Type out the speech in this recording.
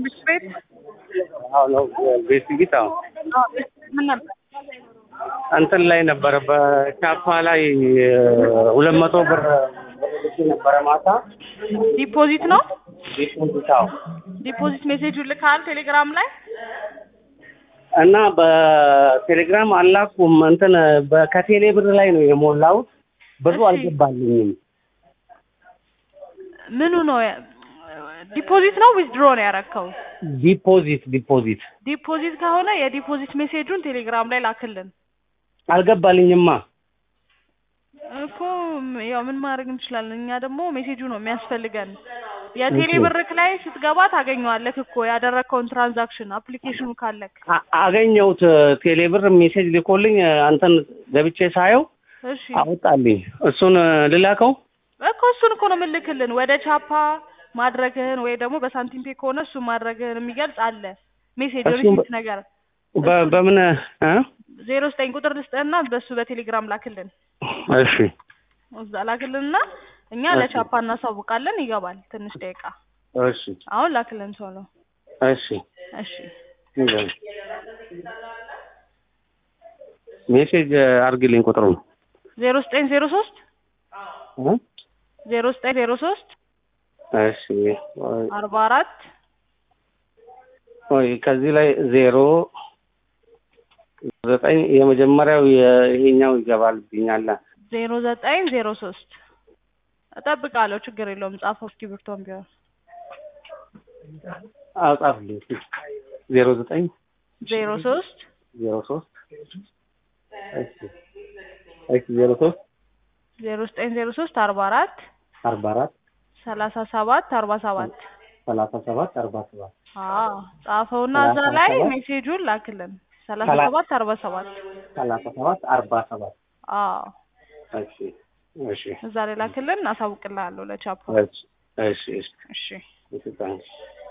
ትምህርት ቤት አዎ ነው ቤት ቢት አዎ ምን ነበር? እንትን ላይ ነበረ በቻፓ ላይ ሁለት መቶ ብር ልኬ ነበረ ማታ ዲፖዚት ነው። ዲፖዚት አዎ ዲፖዚት ሜሴጁን ልካል ቴሌግራም ላይ እና በቴሌግራም አላኩም እንትን በ- ከቴሌ ብር ላይ ነው የሞላሁት ብሩ እሺ። አልገባልኝም ምኑ ነው? ዲፖዚት ነው ዊዝድሮ ነው ያረከው? ዲፖዚት ዲፖዚት ዲፖዚት ከሆነ የዲፖዚት ሜሴጁን ቴሌግራም ላይ ላክልን አልገባልኝማ እኮ ያው ምን ማድረግ እንችላለን? እኛ ደግሞ ሜሴጁ ነው የሚያስፈልገን። የቴሌ ኦኬ። ብርክ ላይ ስትገባ ታገኘዋለህ እኮ ያደረግከውን ትራንዛክሽን አፕሊኬሽኑ ካለክ። አ- አገኘሁት ቴሌ ብር ሜሴጅ ልኮልኝ አንተን ገብቼ ሳየው እሺ አወጣልኝ እሱን ልላከው እኮ እሱን እኮ ነው የምልክልን ወደ ቻፓ ማድረግህን ወይ ደግሞ በሳንቲም ፔ ከሆነ እሱን ማድረግህን የሚገልጽ አለ ሜሴጅ እሱን ሪሲት በ- ነገር በ- በምን እ? ዜሮ ዘጠኝ ቁጥር ልስጥህና በሱ በቴሌግራም ላክልን እሺ እዛ ላክልንና እኛ እሺ። ለቻፓ እናሳውቃለን ይገባል ትንሽ ደቂቃ እሺ አሁን ላክልን ቶሎ እሺ እሺ ይዘን ሜሴጅ አርግልኝ ቁጥሩን ዜሮ ዘጠኝ ዜሮ ሶስት እ? ዜሮ ዘጠኝ ዜሮ ሶስት እሺ ወይ- አርባ አራት ወይ ከዚህ ላይ ዜሮ ዘጠኝ የመጀመሪያው የ- ይሄኛው ይገባልብኛል ዜሮ ዘጠኝ ዜሮ ሶስት እጠብቃለሁ ችግር የለውም ጻፈው እስክሪብቶም ቢሆን አጻፍልኝ እስኪ። ዜሮ ዘጠኝ ዜሮ ሶስት ዜሮ ሶስት እሺ እሺ ዜሮ ሶስት ዜሮ ዘጠኝ ዜሮ ሶስት አርባ አራት አርባ አራት ሰላሳ ሰባት አርባ ሰባት ሰላሳ ሰባት አርባ ሰባት አዎ ጻፈውና እዛ ሰላሳ ላይ ሰባት ሜሴጁን ላክልን ሰላሳ ሰላ- ሰባት አርባ ሰባት ሰላሳ ሰባት አርባ ሰባት አዎ እሺ እሺ እዛ ላይ ላክልን አሳውቅልሃለሁ ለቻፓ እሺ እሺ እሺ እሺ እሺ ታንክስ